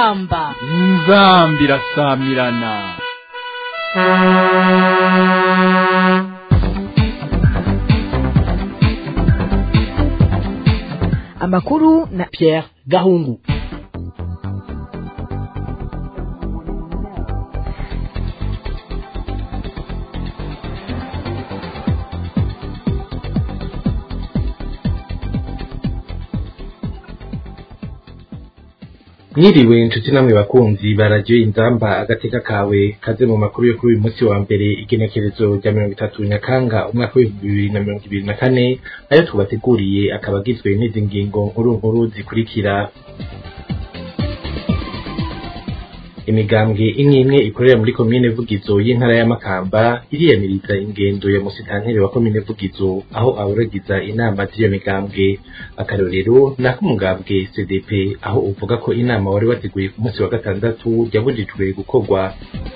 inzamba inzambi irasamirana amakuru na Pierre Gahungu mwiriwe inshuti namwe bakunzi baradiyo inzamba agateka kawe kaze mu makuru yo kuri uyu munsi wa mbere igenekerezo rya mirongo itatu nyakanga umwaka w'ibihumbi bibiri na mirongo ibiri na kane ayo tubateguriye akaba agizwe n'izi ngingo nkuru nkuru zikurikira imigambwe imwe imwe ikorera muri komine vugizo y'intara ya makamba iriyamiriza ingendo ya musitanteri wa komine vugizo aho aburagiza inama z'iyo migambwe akarorero ni ak'umugambwe cdp aho uvuga ko inama wari wateguye ku munsi wa gatandatu yabujijwe gukorwa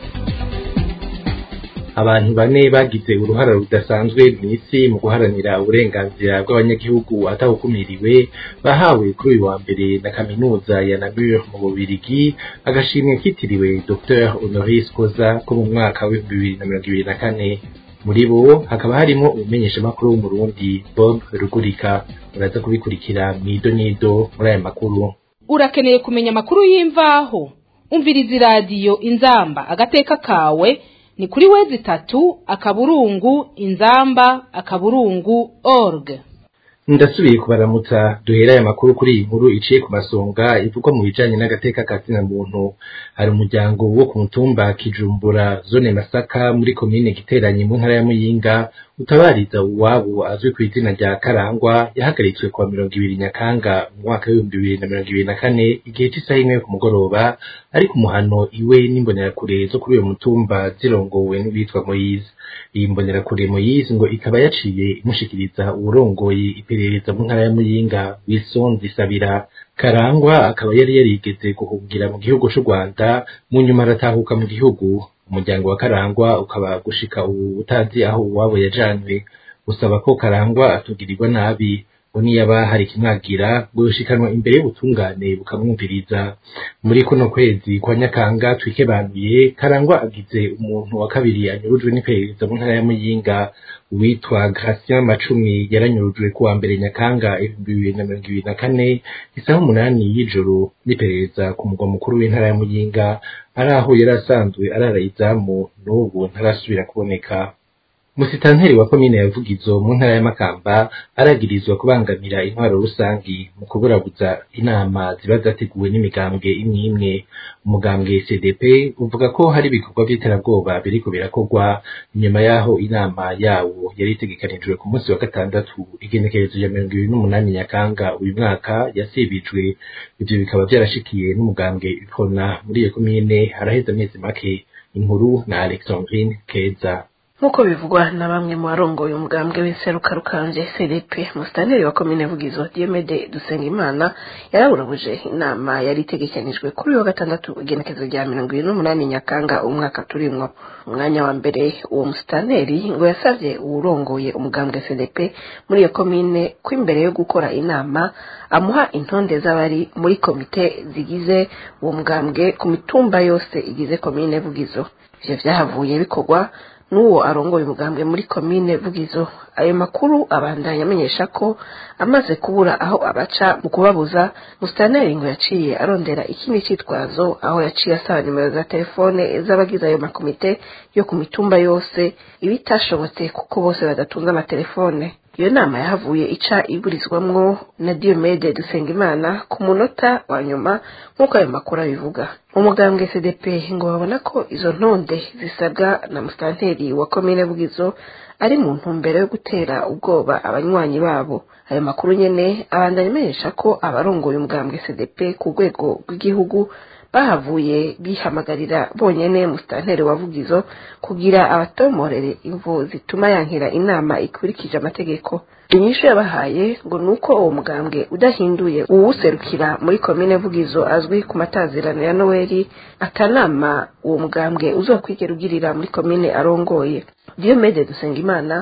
abantu bane bagize uruhara rudasanzwe mw'isi mu guharanira uburenganzira bw'abanyagihugu atahukumiriwe bahawe kuri uyu wa mbere na kaminuza ya Namur mu Bubirigi agashimwe kitiriwe Dr Honoris Koza ko mu mwaka w'ibihumbi bibiri na mirongo ibiri na kane muri bo hakaba harimo umumenyeshamakuru w'umurundi Bob Rugurika muraza kubikurikira mwido nido muri aya makuru urakeneye kumenya amakuru y'imvaho umviriza iradiyo inzamba agateka kawe ni kuri wezi itatu akaburungu inzamba akaburungu org ndasubiye kubaramutsa duhera aya makuru kuri iyi nkuru iciye ku masonga ivugwa mu bijanye n'agateka ka zina muntu hari umuryango wo ku mutumba kijumbura zone masaka muri komine giteranyi mu ntara ya muyinga utabariza uwabo azwi ku izina rya karangwa yahagaritswe kuwa mirongo ibiri nyakanga mu mwaka w'ibihumbi bibiri na mirongo ibiri na kane igihe cy'isaha imwe yo ku mugoroba ari ku muhano iwe n'imbonerakure zo kuri uyo mutumba zirongowe n'uwitwa moyize iyi mbonerakure moyize ngo ikaba yaciye imushikiriza uwurongoye iperereza mu ntara ya muyinga wilson zisabira karangwa akaba yari yarigeze guhungira mu gihugu c'u rwanda mu nyuma aratahuka mu gihugu umuryango wa karangwa ukaba gushika ubu utazi aho uwabo yajanwe usaba ko karangwa atugirirwa nabi ngo niyaba hari ikimwagira ngo yoshikanwa imbere y'ubutungane bukamwumviriza muri kuno kwezi kwa nyakanga twikebanuye karangwa agize umuntu wa kabiri anyurujwe n'iperereza mu ntara ya muyinga uwitwa Gratien Macumi yaranyurujwe kuwa mbere nyakanga ibihumbi bibiri na mirongo ibiri na kane isaha umunani y'ijoro n'iperereza ku mugwa mukuru w'intara ya muyinga ari aho yari asanzwe arara izamu n'ubu ntarasubira kuboneka musitanteri wa komine ya Vugizo mu ntara ya Makamba aragirizwa kubangamira intwaro rusangi mu kuburabuza inama ziba zateguwe n'imigambwe imwe imwe umugambwe CDP uvuga ko hari ibikorwa by'iterabwoba biriko birakorwa nyuma yaho inama yawo yari itegekanijwe ku munsi wa gatandatu igenekerezo ya mirongo ibiri n'umunani Nyakanga uyu mwaka yasibijwe ivyo bikaba vyarashikiye n'umugambwe Ipona muri iyo komine haraheze amezi make inkuru na Alexandrine Keza nk'uko bivugwa na bamwe mu barongoye umugambwe w'inseruka rukanje cdp musitanteri wa komine vugizo diomede dusengimana yaraburabuje inama yari itegekanijwe kuri uyu wa gatandatu igenekezo rya mirongo ibiri n'umunani nyakanga umwaka turimwo umwanya wa mbere uwo musitanteri ngo yasavye uwurongoye umugambwe cdp muri iyo komine ko imbere yo gukora inama amuha intonde z'abari muri komite zigize uwo mugambwe ku mitumba yose igize komine vugizo ivyo vyahavuye bikorwa n'uwo arongoye umugambwe muri komine vugizo ayo makuru abandanya amenyesha ko amaze kubura aho abaca mu kubabuza musitanteri ngo yaciye arondera ikindi citwazo aho yaciye asaba nimero za telefone z'abagize ayo makomite yo ku mitumba yose ibitashobotse kuko bose badatunze amatelefone iyo nama yahavuye ica iburizwamwo na Diomede Dusengimana ku munota wa nyuma nk'uko ayo makuru abivuga umugambwe CDP ngo babona ko izo ntonde zisabwa na musitanteri wa komine Bugizo ari mu ntumbero yo gutera ubwoba abanywanyi babo ayo makuru nyene abandanya amenyesha ko abarongoye umugambwe CDP ku rwego rw'igihugu bahavuye bihamagarira bonyene musitanteri wa Vugizo kugira abatomorere imvo zituma yankira inama ikurikije amategeko inyishu yabahaye ngo nuko uwo mugambwe udahinduye uwuserukira muri komine Vugizo azwi ku matazirano ya Noeli akanama uwo mugambwe uzokwigera ugirira muri komine arongoye Diomede Dusengimana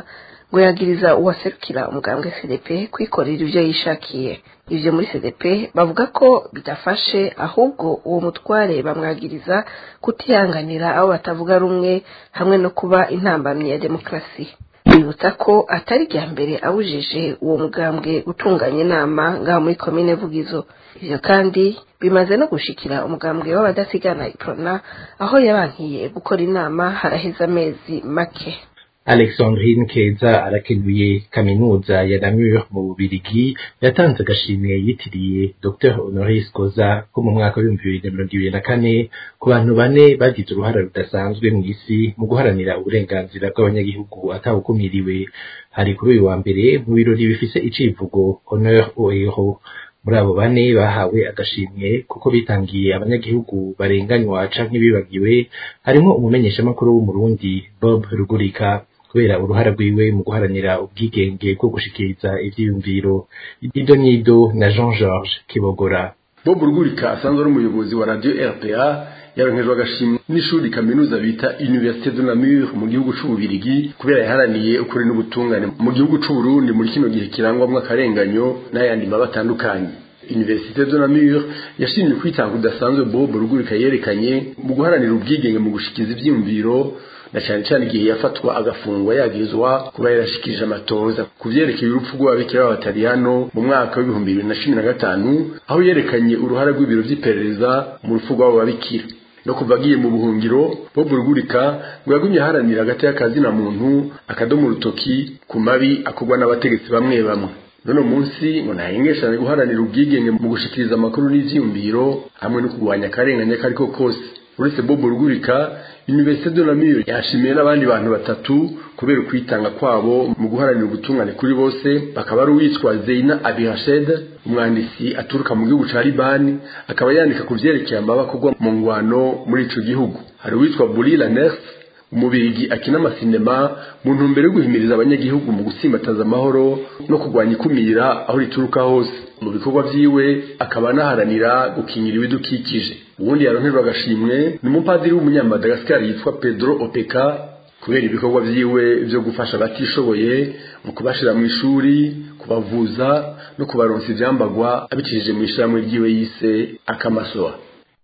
ngo yagiriza uwaserukira umugambwe cdp kwikorera ibyo yishakiye ivyo muri cdp bavuga ko bidafashe ahubwo uwo mutware bamwagiriza kutihanganira abo batavuga rumwe hamwe no kuba intambamyi ya demokarasi bibutsa ko atari rya mbere abujije uwo mugambwe gutunganya inama ngaho muri komine vugizo ivyo kandi bimaze no gushikira umugambwe w'abadasigana iprona aho yabankiye gukora inama haraheze amezi make Alexandrine Keza arakenuye kaminuza ya Namur mu Bubirigi yatanze agashimwe yitiriye Dr Honoris Koza ko mu mwaka w'ibihumbi bibiri na mirongo ibiri na kane ku bantu bane bagize uruhara rudasanzwe mu isi mu guharanira uburenganzira bw'abanyagihugu atawukumiriwe hari kuri uyu wa mbere mu birori bifise icivugo Honneur aux héros muri abo bane bahawe agashimwe kuko bitangiye abanyagihugu barenganywa canke bibagiwe harimwo umumenyeshamakuru w'umurundi Bob Rugurika kubera uruhara rwiwe mu guharanira ubwigenge bwo gushikiriza ivyiyumviro ido n'ido na Jean Georges Kibogora Bob Rugurika asanzwe ari umuyobozi wa radio RPA yaronkejwe agashimwe n'ishuri kaminuza bita Université de Namur mu gihugu c'ububirigi kubera yaharaniye ukuri n'ubutungane mu gihugu c'Uburundi muri kino gihe kirangwamwo akarenganyo n'ayandi maba atandukanye Université de Namur yashimye kwitanga udasanzwe Bob Rugurika yerekanye mu guharanira ubwigenge mu gushikiza ivyiyumviro na cyane cyane igihe yafatwa agafungwa yagirizwa kuba yarashikirije amatoza ku vyerekeye urupfu rw'ababikira b'abataliyano mu mwaka w'ibihumbi bibiri na cumi na gatanu aho yerekanye uruhara rw'ibiro vy'iperereza mu rupfu rw'abo babikira no kuva agiye mu buhungiro bob rugurika ngo yagumye aharanira hagati y'akazina muntu akadomo urutoki ku mabi akorwa n'abategetsi bamwe bamwe none munsi ngo ntahengeshane guharanira ubwigenge mu gushikiriza amakuru n'ivyiyumviro hamwe no kurwanya akarenganya kariko kose uretse bob rugurika Université de Namur yashimiye n'abandi bantu batatu kubera ukwitanga kwabo mu guharanira ubutungane kuri bose bakaba ari uwitwa Zeina Abirashed umwanditsi aturuka mu gihugu ca Libani akaba yandika ku vyerekeye amabakorwa mu ngwano muri ico gihugu hari uwitwa Bulila Ners umubirigi akina amasinema mu ntumbero yo guhimiriza abanyagihugu mu gusimbataza amahoro no kurwanya ikumira aho rituruka hose mu bikorwa vyiwe akaba anaharanira gukingira ibidukikije ubundi yaronkerwa agashimwe ni umupadiri w'umunyamadagascar yitwa pedro opeka kubera ibikorwa vyiwe vyo gufasha abatishoboye mu kubashira mu ishuri kubavuza no kubaronsa ivyambagwa abicishije mu ishirahamwe ryiwe yise akamasoa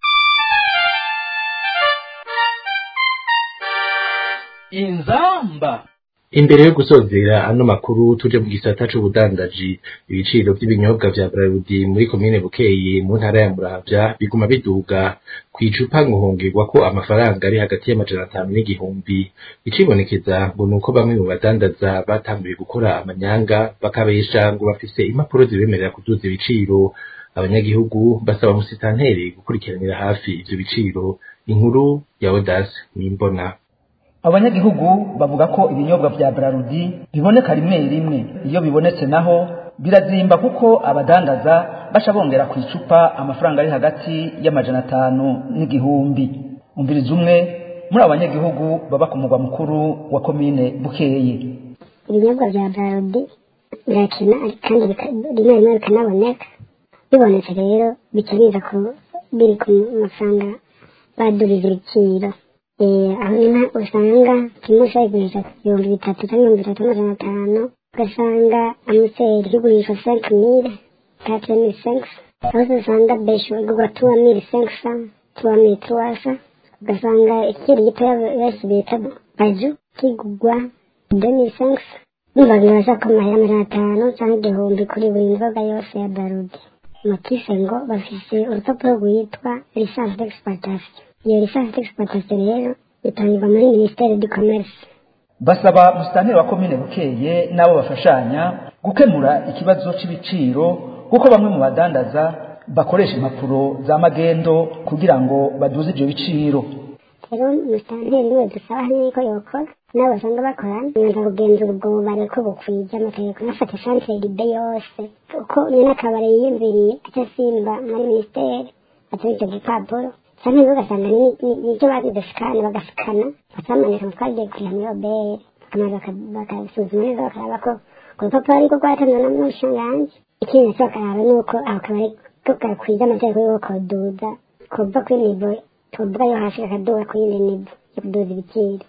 inzamba imbere yo gusozera ano makuru tuje mu gisata c'ubudandaji ibiciro vy'ibinyobwa vya Braludi muri komine Bukeye mu ntara ya Muramvya biguma biduga kwicupa nguhongerwa ko amafaranga ari hagati y'amajana atanu n'igihumbi icibonekeza ngo nuko bamwe mu badandaza batanguye gukora amanyanga bakabesha ngo bafise impapuro zibemerera kuduza ibiciro abanyagihugu basaba musitanteri gukurikiranira hafi ivyo biciro inkuru ya Odas Nimbona abanyagihugu bavuga ko ibinyobwa vya Brarudi biboneka rimwe rimwe iyo bibonetse naho birazimba kuko abadandaza baca bongera ku icupa amafaranga ari hagati y'amajana atanu n'igihumbi umviriza umwe muri abo banyagihugu baba ku mugwa mukuru wa komine Bukeye ibinyobwa vya Brarudi birakina kandi rimwe rimwe bikanaboneka bibonetse rero bica biza ku biri ku mafaranga badurije ibiciro aho nyine usanga kimwe ushobora kugurisha ibihumbi bitatu cyangwa ibihumbi bitatu n'amajana atanu ugasanga amuseri kigurishwa senke mire kate mire senkisa aho usanga besho igurwa tuwa mire senkisa tuwa mire tuwasa ugasanga ikiri gitoya benshi bita baju kigurwa de mire senkisa numva bibasha ko amahera amajana atanu cyangwa igihumbi kuri buri nzoga yose ya barudi motise ngo bafise urupapuro rwitwa lisansi d'exploitation iyo lisansi d'exploitation rero itangirwa muri ministere du commerce basaba musitanteri wa komine bukeye n'abo bafashanya gukemura ikibazo c'ibiciro kuko bamwe mu badandaza bakoresha impapuro za magendo kugira ngo baduze ivyo biciro rero musitanteri niwe dusaba hanini ko yokora nabo basanga bakorana nza kugenzura ubwo bubare ko bukwije amategeko nafata santere libe yose uko nyene akabare yiyumviriye aca asimba muri ministere atari ico gipapuro canke rero ugasanga nivyo bagize sikane bagasikana bakamanika ngo twagiye kuriha muri obere bakamara bakasuzuma neza bakaraba ko ku rupapuro ariko rwatanzwe na mushanganji ikindi naco bakaraba nuko ako kabari ko gakwije amategeko yuko koduza kuva kuri nivo tuvuga yo hasi kakaduga ku yindi nivo yo kuduza ibiciro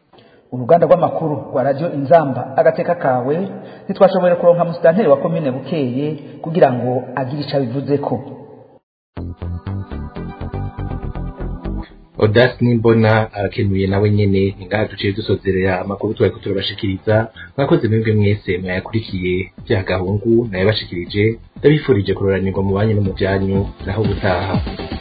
uruganda rw'amakuru rwa radiyo inzamba agateka kawe ntitwashoboye kuronka musitanteri wa komine bukeye kugira ngo agire icyo abivuzeko Odas nimbona arakenuye nawe nyene ningaha duciye dusozerera amakuru twari turabashikiriza mwakoze mwebwe mwese mwayakurikiye bya gahungu nayabashikirije ndabifurije kuroranirwa mu banyu no mu byanyu naho gutaha